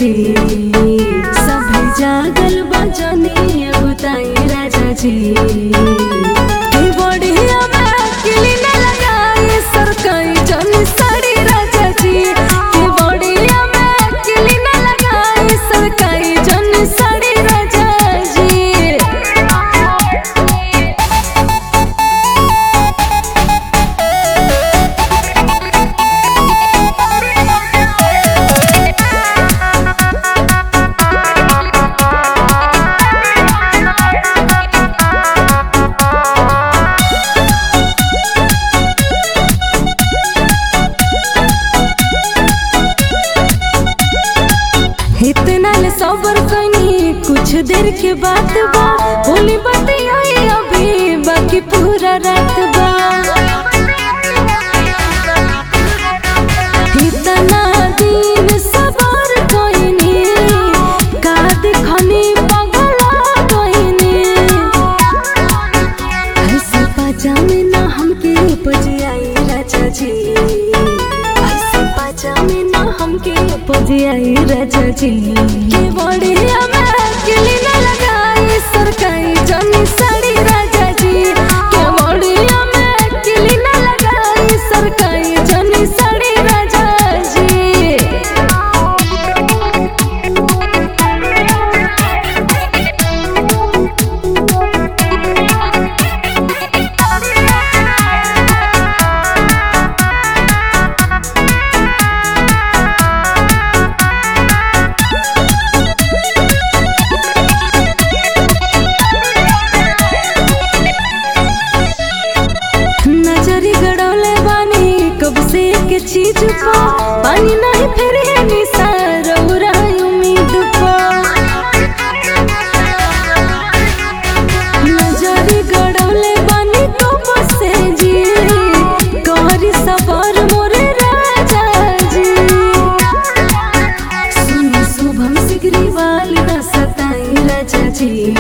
जी सभे जागल बजनी बुताई राजा जी के बढ़िया में किली न लगाई सरकाई जनी साड़ी राजा जी के बढ़िया में किली न लगाई सरकाई जनी साड़ी राजा जी इतना ले सबर कनी कुछ देर के बात बा बोली बतियाई अभी बाकी पूरा रात बा इतना दिन सबर कइनी का देखनी पगला कइनी ऐसे पजामे ना हमके उपज आई राजा जी ऐसे पजामे ना हमके उपज आई राजा जी के बढ़िया में किली ना लगाई सरकाई जनी साड़ी राजा जी के बढ़िया में किली ना लगाई सरकाई जनी साड़ी राजा जी नजरी गड़ौले बानी कब से के चीज पा पानी नहीं फिर है निसार उम्मीद पा नजरी गड़ौले बानी कब से जी कहरी सबर मोरे राजा जी सुनी शुभम सिगरीवाल न सताई राजा जी